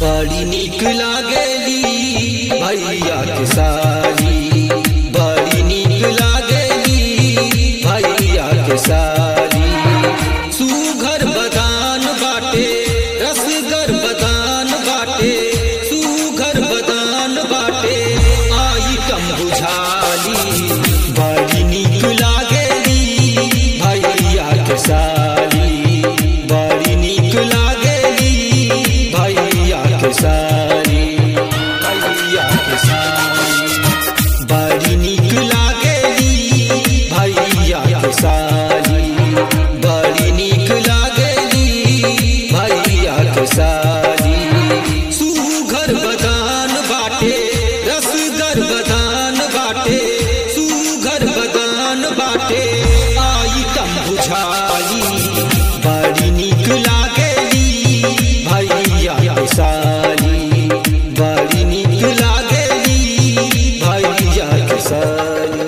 बड़ी निक लागेली भैया के साली बड़ी निक लागेली भैया के साली सुघर बदान बाटे रसगर बदान बाटे सुघर बदान बाटे आइटम बुझाली बड़ी निक लागेली भैया के साली बड़ी निक लागेली भैया के साली भैया के साली बड़ी निक लागेली भैया के साली बड़ी निक लागेली भैया के साली सुघर बदान बाटे रसगर बदान बाटे सुघर बदान बाटे आइटम बुझाली बड़ी निक लागेली भैया के साली बड़ी निक लागेली भैया के साली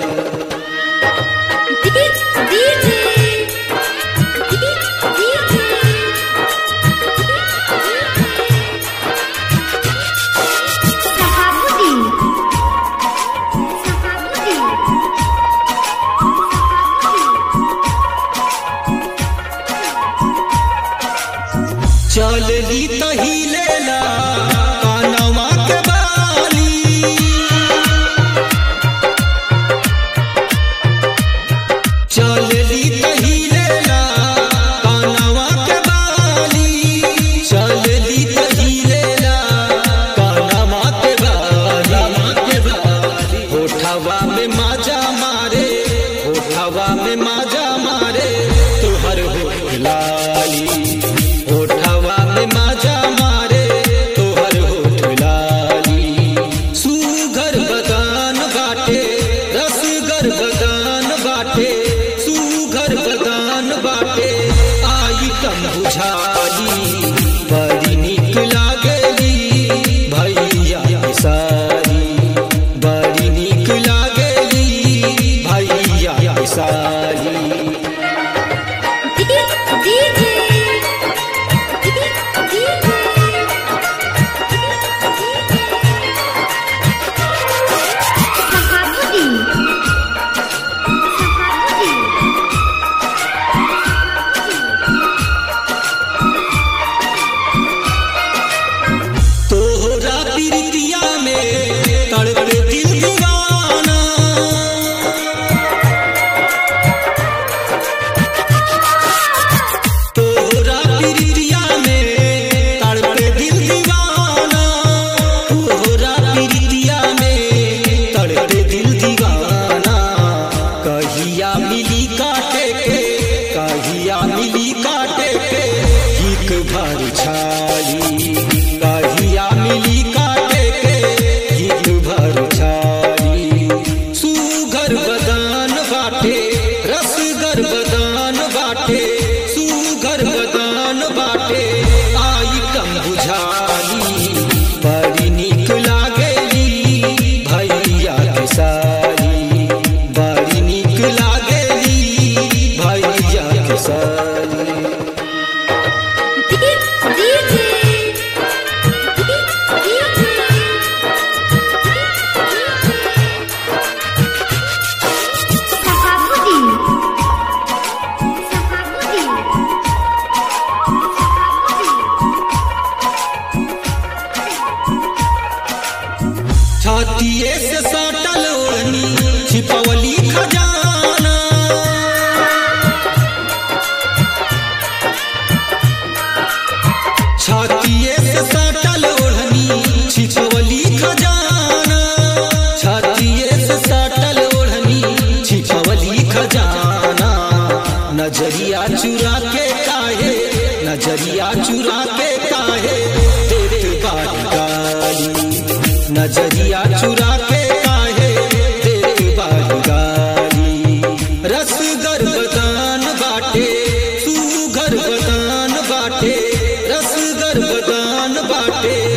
चलली तही लेला कानवा के बाली चलली तही लेला कानवा के बाली चलली तही लेला कानवा के बाली होठवा में माजा मारे होठवा में माजा मारे तुहर होठ लाली होठवा में माजा मारे तोहर होठ लाली सुगर बदान बाटे रसगर बदान बाटे सुगर बदान बाटे आइटम बुझाली बड़ी निक लागेली भैया के साली बड़ी निक लागेली भैया के साली तोहरा प्रीतिया में तड़पे दिल दीवाना तोहरा प्रीतिया में तड़पे दिल दीवाना तोहरा प्रीतिया में तड़पे दिल दीवाना कहिया मिली काटे के कहिया मिली काटे के एक भर छाली कहिया मिली काटे के एक भर छाली सुगर बदान बाटे रसगर बदान बाटे सुगर बदान बाटे आइटम बुझाली बड़ी निक लागेली भैया के साली बड़ी निक लागेली भैया के साली छातिए से सटल ओढ़नी छिपवली खजाना छातिए से सटल ओढ़नी छिपवली खजाना छातिए से सटल ओढ़नी छिपवली खजाना नजरिया चुरा के काहे नजरिया चुरा के काहे देत बारी गाली नजरिया चुरा के काहे देत बारी गाली रसगर बदान बाटे सुगर बदान बाटे रसगर बदान बाटे